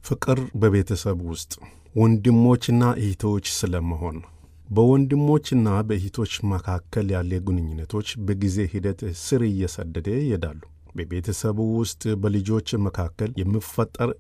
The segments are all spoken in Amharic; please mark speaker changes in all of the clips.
Speaker 1: ፍቅር በቤተሰብ ውስጥ ወንድሞችና እህቶች ስለመሆን በወንድሞችና በእህቶች መካከል ያለ ግንኙነቶች በጊዜ ሂደት ስር እየሰደደ ይሄዳሉ። በቤተሰቡ ውስጥ በልጆች መካከል የሚፈጠር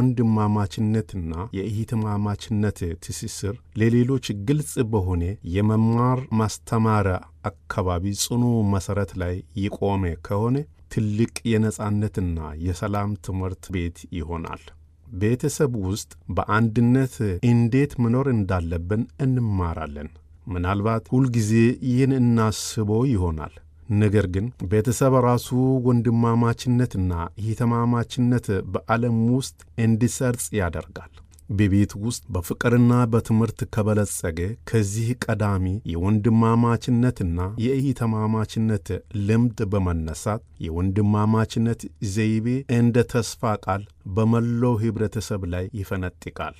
Speaker 1: የወንድማማችነትና የእህትማማችነት ትስስር ለሌሎች ግልጽ በሆነ የመማር ማስተማሪያ አካባቢ ጽኑ መሠረት ላይ የቆመ ከሆነ ትልቅ የነጻነትና የሰላም ትምህርት ቤት ይሆናል። ቤተሰብ ውስጥ በአንድነት እንዴት መኖር እንዳለብን እንማራለን። ምናልባት ሁልጊዜ ይህን እናስበው ይሆናል። ነገር ግን ቤተሰብ ራሱ ወንድማማችነትና እህትማማችነት በዓለም ውስጥ እንዲሰርጽ ያደርጋል። በቤት ውስጥ በፍቅርና በትምህርት ከበለጸገ ከዚህ ቀዳሚ የወንድማማችነትና የእህትማማችነት ልምድ በመነሳት የወንድማማችነት ዘይቤ እንደ ተስፋ ቃል በመላው ኅብረተሰብ ላይ ይፈነጥቃል።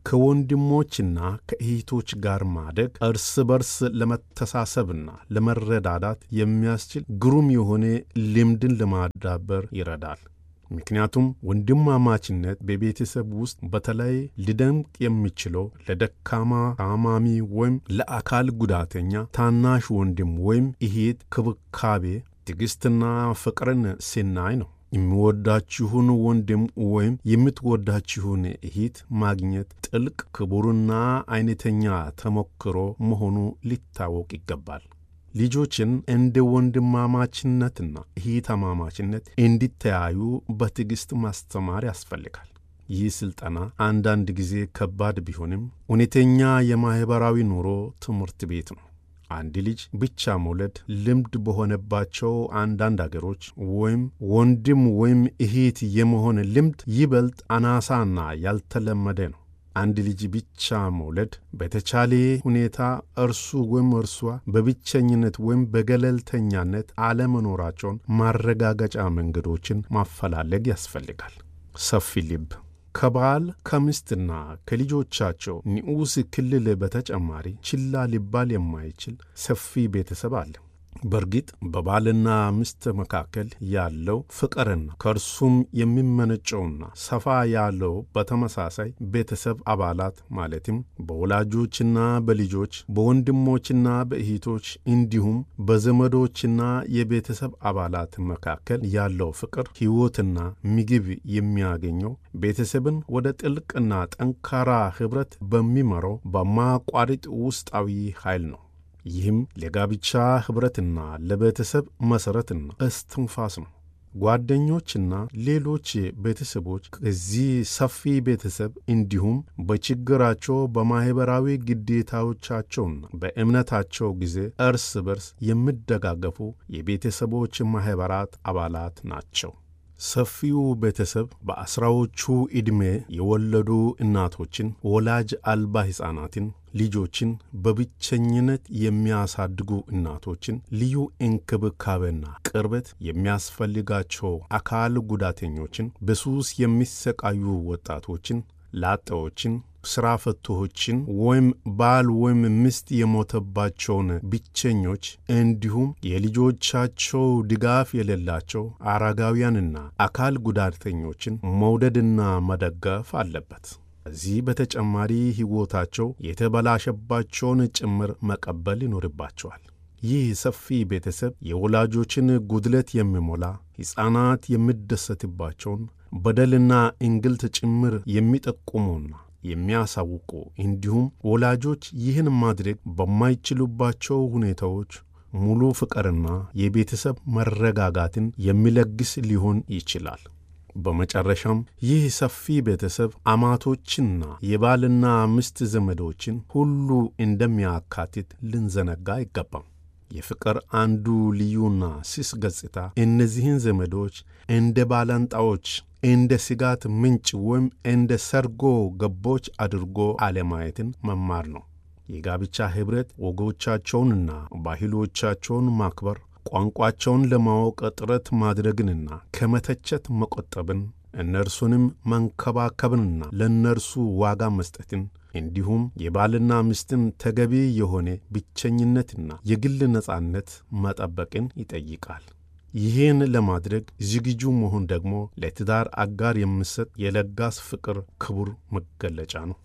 Speaker 1: ከወንድሞችና ከእህቶች ጋር ማደግ እርስ በርስ ለመተሳሰብና ለመረዳዳት የሚያስችል ግሩም የሆነ ልምድን ለማዳበር ይረዳል። ምክንያቱም ወንድማማችነት በቤተሰብ ውስጥ በተለይ ሊደምቅ የሚችለው ለደካማ ታማሚ ወይም ለአካል ጉዳተኛ ታናሽ ወንድም ወይም እህት ክብካቤ፣ ትዕግሥትና ፍቅርን ሲናይ ነው። የሚወዳችሁን ወንድም ወይም የምትወዳችሁን እህት ማግኘት ጥልቅ ክቡርና አይነተኛ ተሞክሮ መሆኑ ሊታወቅ ይገባል። ልጆችን እንደ ወንድማማችነትና እህትማማችነት እንዲተያዩ በትዕግሥት ማስተማር ያስፈልጋል። ይህ ሥልጠና አንዳንድ ጊዜ ከባድ ቢሆንም እውነተኛ የማኅበራዊ ኑሮ ትምህርት ቤት ነው። አንድ ልጅ ብቻ መውለድ ልምድ በሆነባቸው አንዳንድ አገሮች ወይም ወንድም ወይም እህት የመሆን ልምድ ይበልጥ አናሳና ያልተለመደ ነው። አንድ ልጅ ብቻ መውለድ በተቻለ ሁኔታ እርሱ ወይም እርሷ በብቸኝነት ወይም በገለልተኛነት አለመኖራቸውን ማረጋገጫ መንገዶችን ማፈላለግ ያስፈልጋል። ሰፊ ልብ ከባል ከሚስትና ከልጆቻቸው ንዑስ ክልል በተጨማሪ ችላ ሊባል የማይችል ሰፊ ቤተሰብ አለ። በእርግጥ በባልና ሚስት መካከል ያለው ፍቅርና ከእርሱም የሚመነጨውና ሰፋ ያለው በተመሳሳይ ቤተሰብ አባላት ማለትም በወላጆችና በልጆች በወንድሞችና በእህቶች እንዲሁም በዘመዶችና የቤተሰብ አባላት መካከል ያለው ፍቅር ሕይወትና ምግብ የሚያገኘው ቤተሰብን ወደ ጥልቅና ጠንካራ ኅብረት በሚመራው በማያቋርጥ ውስጣዊ ኃይል ነው። ይህም ለጋብቻ ኅብረትና ለቤተሰብ መሠረትና እስትንፋስ ነው። ጓደኞችና ሌሎች ቤተሰቦች ከዚህ ሰፊ ቤተሰብ እንዲሁም በችግራቸው በማኅበራዊ ግዴታዎቻቸውና በእምነታቸው ጊዜ እርስ በርስ የሚደጋገፉ የቤተሰቦች ማኅበራት አባላት ናቸው። ሰፊው ቤተሰብ በአስራዎቹ ዕድሜ የወለዱ እናቶችን፣ ወላጅ አልባ ሕፃናትን፣ ልጆችን በብቸኝነት የሚያሳድጉ እናቶችን፣ ልዩ እንክብካቤና ቅርበት የሚያስፈልጋቸው አካል ጉዳተኞችን፣ በሱስ የሚሰቃዩ ወጣቶችን፣ ላጤዎችን ሥራ ፈቶችን ወይም ባል ወይም ሚስት የሞተባቸውን ብቸኞች እንዲሁም የልጆቻቸው ድጋፍ የሌላቸው አረጋውያንና አካል ጉዳተኞችን መውደድና መደገፍ አለበት። ከዚህ በተጨማሪ ሕይወታቸው የተበላሸባቸውን ጭምር መቀበል ይኖርባቸዋል። ይህ ሰፊ ቤተሰብ የወላጆችን ጉድለት የሚሞላ ሕፃናት የሚደሰትባቸውን በደልና እንግልት ጭምር የሚጠቁሙና የሚያሳውቁ እንዲሁም ወላጆች ይህን ማድረግ በማይችሉባቸው ሁኔታዎች ሙሉ ፍቅርና የቤተሰብ መረጋጋትን የሚለግስ ሊሆን ይችላል። በመጨረሻም ይህ ሰፊ ቤተሰብ አማቶችና የባልና ሚስት ዘመዶችን ሁሉ እንደሚያካትት ልንዘነጋ አይገባም። የፍቅር አንዱ ልዩና ስስ ገጽታ እነዚህን ዘመዶች እንደ ባላንጣዎች እንደ ስጋት ምንጭ ወይም እንደ ሰርጎ ገቦች አድርጎ አለማየትን መማር ነው። የጋብቻ ኅብረት ወጎቻቸውንና ባህሎቻቸውን ማክበር፣ ቋንቋቸውን ለማወቅ ጥረት ማድረግንና ከመተቸት መቆጠብን፣ እነርሱንም መንከባከብንና ለእነርሱ ዋጋ መስጠትን እንዲሁም የባልና ሚስትን ተገቢ የሆነ ብቸኝነትና የግል ነጻነት መጠበቅን ይጠይቃል። ይህን ለማድረግ ዝግጁ መሆን ደግሞ ለትዳር አጋር የሚሰጥ የለጋስ ፍቅር ክቡር መገለጫ ነው።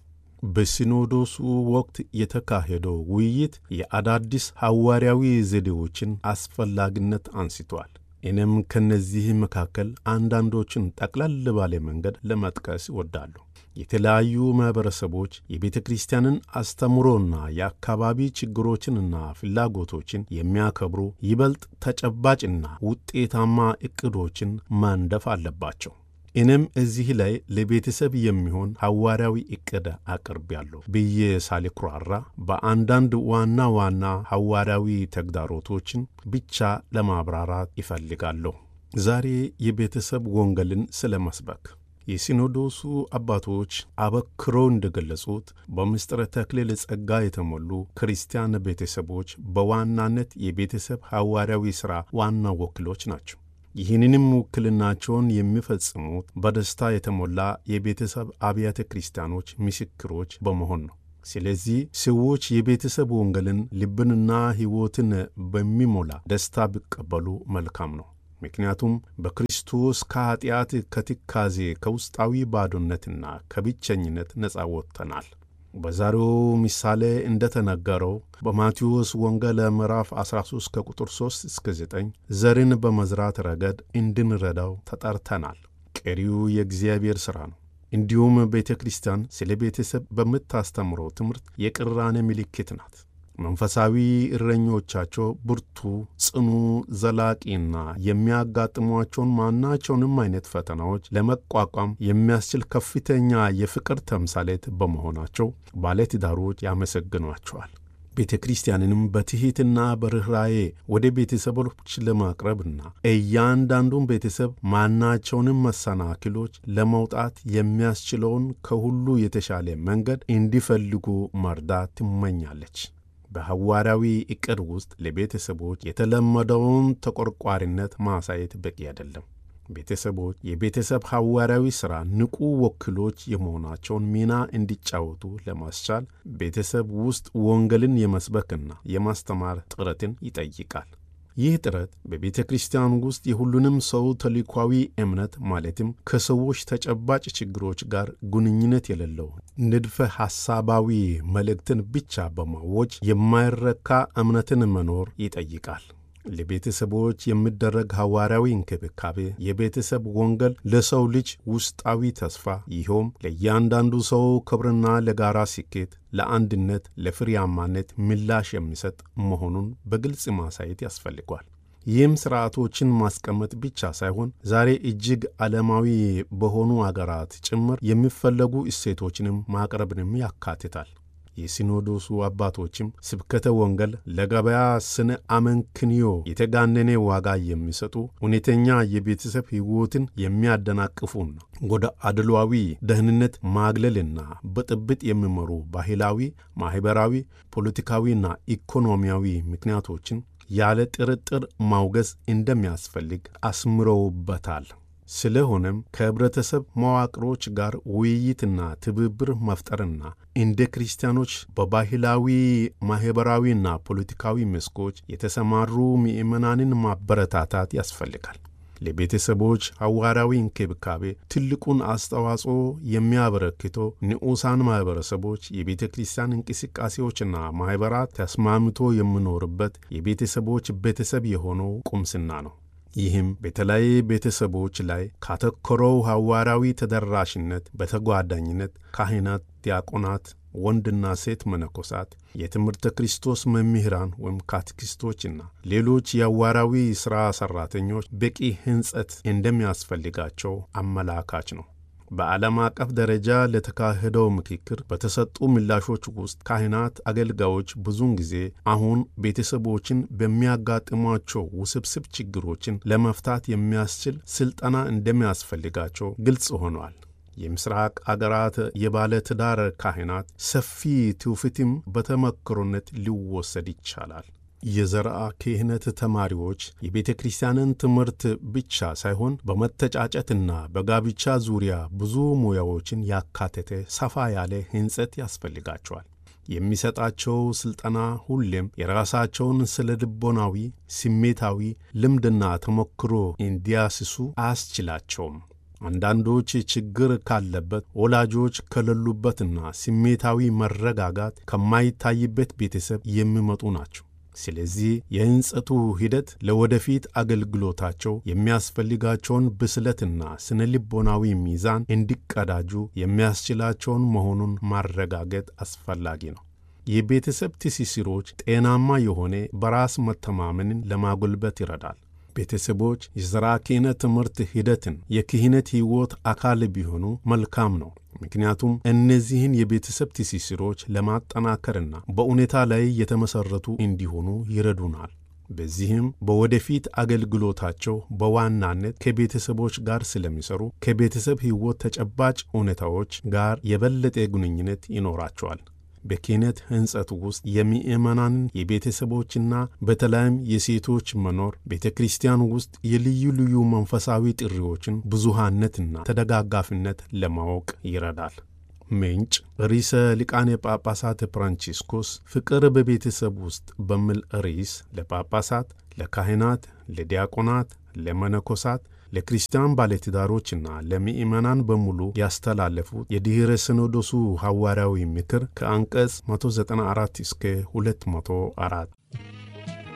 Speaker 1: በሲኖዶሱ ወቅት የተካሄደው ውይይት የአዳዲስ ሐዋርያዊ ዘዴዎችን አስፈላጊነት አንስቷል። እኔም ከነዚህ መካከል አንዳንዶችን ጠቅለል ባለ መንገድ ለመጥቀስ እወዳለሁ። የተለያዩ ማኅበረሰቦች የቤተ ክርስቲያንን አስተምሮና የአካባቢ ችግሮችንና ፍላጎቶችን የሚያከብሩ ይበልጥ ተጨባጭና ውጤታማ ዕቅዶችን ማንደፍ አለባቸው። እኔም እዚህ ላይ ለቤተሰብ የሚሆን ሐዋርያዊ ዕቅድ አቅርቤያለሁ ብዬ ሳልኩራራ በአንዳንድ ዋና ዋና ሐዋርያዊ ተግዳሮቶችን ብቻ ለማብራራት ይፈልጋለሁ። ዛሬ የቤተሰብ ወንጌልን ስለ መስበክ የሲኖዶሱ አባቶች አበክረው እንደገለጹት በምስጢረ ተክሊል ጸጋ የተሞሉ ክርስቲያን ቤተሰቦች በዋናነት የቤተሰብ ሐዋርያዊ ሥራ ዋና ወኪሎች ናቸው። ይህንንም ውክልናቸውን የሚፈጽሙት በደስታ የተሞላ የቤተሰብ አብያተ ክርስቲያኖች ምስክሮች በመሆን ነው። ስለዚህ ሰዎች የቤተሰብ ወንጌልን ልብንና ሕይወትን በሚሞላ ደስታ ቢቀበሉ መልካም ነው። ምክንያቱም በክርስቶስ ከኀጢአት፣ ከትካዜ፣ ከውስጣዊ ባዶነትና ከብቸኝነት ነፃ ወጥተናል። በዛሬው ምሳሌ እንደተነገረው በማቴዎስ ወንጌል ምዕራፍ 13 ከቁጥር 3 እስከ 9 ዘርን በመዝራት ረገድ እንድንረዳው ተጠርተናል። ቀሪው የእግዚአብሔር ሥራ ነው። እንዲሁም ቤተ ክርስቲያን ስለ ቤተሰብ በምታስተምረው ትምህርት የቅራኔ ምልክት ናት። መንፈሳዊ እረኞቻቸው ብርቱ፣ ጽኑ፣ ዘላቂና የሚያጋጥሟቸውን ማናቸውንም አይነት ፈተናዎች ለመቋቋም የሚያስችል ከፍተኛ የፍቅር ተምሳሌት በመሆናቸው ባለትዳሮች ያመሰግኗቸዋል። ቤተ ክርስቲያንንም በትሕትና በርኅራዬ ወደ ቤተሰቦች ለማቅረብና እያንዳንዱን ቤተሰብ ማናቸውንም መሰናክሎች ለመውጣት የሚያስችለውን ከሁሉ የተሻለ መንገድ እንዲፈልጉ መርዳት ትመኛለች። በሐዋርያዊ ዕቅድ ውስጥ ለቤተሰቦች የተለመደውን ተቆርቋሪነት ማሳየት በቂ አይደለም። ቤተሰቦች የቤተሰብ ሐዋርያዊ ሥራ ንቁ ወኪሎች የመሆናቸውን ሚና እንዲጫወቱ ለማስቻል ቤተሰብ ውስጥ ወንጌልን የመስበክና የማስተማር ጥረትን ይጠይቃል። ይህ ጥረት በቤተ ክርስቲያን ውስጥ የሁሉንም ሰው ተልእኮአዊ እምነት ማለትም ከሰዎች ተጨባጭ ችግሮች ጋር ግንኙነት የሌለው ንድፈ ሐሳባዊ መልእክትን ብቻ በማወጅ የማይረካ እምነትን መኖር ይጠይቃል። ለቤተሰቦች የሚደረግ ሐዋርያዊ እንክብካቤ የቤተሰብ ወንጌል ለሰው ልጅ ውስጣዊ ተስፋ ይኸውም ለእያንዳንዱ ሰው ክብርና ለጋራ ስኬት፣ ለአንድነት፣ ለፍሬያማነት ምላሽ የሚሰጥ መሆኑን በግልጽ ማሳየት ያስፈልጓል። ይህም ሥርዓቶችን ማስቀመጥ ብቻ ሳይሆን ዛሬ እጅግ ዓለማዊ በሆኑ አገራት ጭምር የሚፈለጉ እሴቶችንም ማቅረብንም ያካትታል። የሲኖዶሱ አባቶችም ስብከተ ወንጌል ለገበያ ስነ አመንክንዮ የተጋነነ ዋጋ የሚሰጡ እውነተኛ የቤተሰብ ሕይወትን የሚያደናቅፉና ወደ አድሏዊ ደህንነት ማግለልና ብጥብጥ የሚመሩ ባህላዊ፣ ማኅበራዊ፣ ፖለቲካዊና ኢኮኖሚያዊ ምክንያቶችን ያለ ጥርጥር ማውገዝ እንደሚያስፈልግ አስምረውበታል። ስለሆነም ከህብረተሰብ መዋቅሮች ጋር ውይይትና ትብብር መፍጠርና እንደ ክርስቲያኖች በባህላዊ ማኅበራዊና ፖለቲካዊ መስኮች የተሰማሩ ምዕመናንን ማበረታታት ያስፈልጋል። ለቤተሰቦች ሐዋርያዊ እንክብካቤ ትልቁን አስተዋጽኦ የሚያበረክተው ንዑሳን ማኅበረሰቦች የቤተ ክርስቲያን እንቅስቃሴዎችና ማኅበራት ተስማምቶ የሚኖርበት የቤተሰቦች ቤተሰብ የሆነው ቁምስና ነው። ይህም በተለይ ቤተሰቦች ላይ ካተኮረው ሐዋርያዊ ተደራሽነት በተጓዳኝነት ካህናት፣ ዲያቆናት፣ ወንድና ሴት መነኮሳት፣ የትምህርተ ክርስቶስ መምህራን ወይም ካቴኪስቶችና ሌሎች የሐዋርያዊ ሥራ ሠራተኞች በቂ ሕንጸት እንደሚያስፈልጋቸው አመላካች ነው። በዓለም አቀፍ ደረጃ ለተካሄደው ምክክር በተሰጡ ምላሾች ውስጥ ካህናት፣ አገልጋዮች ብዙውን ጊዜ አሁን ቤተሰቦችን በሚያጋጥሟቸው ውስብስብ ችግሮችን ለመፍታት የሚያስችል ሥልጠና እንደሚያስፈልጋቸው ግልጽ ሆኗል። የምስራቅ አገራት የባለ ትዳር ካህናት ሰፊ ትውፊትም በተመክሮነት ሊወሰድ ይቻላል። የዘርአ ክህነት ተማሪዎች የቤተ ክርስቲያንን ትምህርት ብቻ ሳይሆን በመተጫጨትና በጋብቻ ዙሪያ ብዙ ሙያዎችን ያካተተ ሰፋ ያለ ሕንጸት ያስፈልጋቸዋል። የሚሰጣቸው ሥልጠና ሁሌም የራሳቸውን ስለ ልቦናዊ፣ ስሜታዊ ልምድና ተሞክሮ እንዲያስሱ አያስችላቸውም። አንዳንዶች ችግር ካለበት ወላጆች ከሌሉበትና ስሜታዊ መረጋጋት ከማይታይበት ቤተሰብ የሚመጡ ናቸው። ስለዚህ የሕንጸቱ ሂደት ለወደፊት አገልግሎታቸው የሚያስፈልጋቸውን ብስለትና ስነ ልቦናዊ ሚዛን እንዲቀዳጁ የሚያስችላቸውን መሆኑን ማረጋገጥ አስፈላጊ ነው። የቤተሰብ ትስስሮች ጤናማ የሆነ በራስ መተማመንን ለማጎልበት ይረዳል። ቤተሰቦች የሥራ ክህነት ትምህርት ሂደትን የክህነት ሕይወት አካል ቢሆኑ መልካም ነው። ምክንያቱም እነዚህን የቤተሰብ ትስስሮች ለማጠናከርና በእውነታ ላይ የተመሠረቱ እንዲሆኑ ይረዱናል። በዚህም በወደፊት አገልግሎታቸው በዋናነት ከቤተሰቦች ጋር ስለሚሰሩ ከቤተሰብ ሕይወት ተጨባጭ እውነታዎች ጋር የበለጠ ግንኙነት ይኖራቸዋል። በክህነት ሕንጸት ውስጥ የምእመናንን የቤተሰቦችና በተለይም የሴቶች መኖር ቤተ ክርስቲያን ውስጥ የልዩ ልዩ መንፈሳዊ ጥሪዎችን ብዙሃነትና ተደጋጋፊነት ለማወቅ ይረዳል። ምንጭ ርዕሰ ሊቃነ ጳጳሳት ፍራንቺስኮስ ፍቅር በቤተሰብ ውስጥ በሚል ርዕስ ለጳጳሳት፣ ለካህናት፣ ለዲያቆናት፣ ለመነኮሳት ለክርስቲያን ባለትዳሮችና ለምእመናን በሙሉ ያስተላለፉት የድኅረ ሲኖዶሱ ሐዋርያዊ ምክር ከአንቀጽ 194 እስከ 204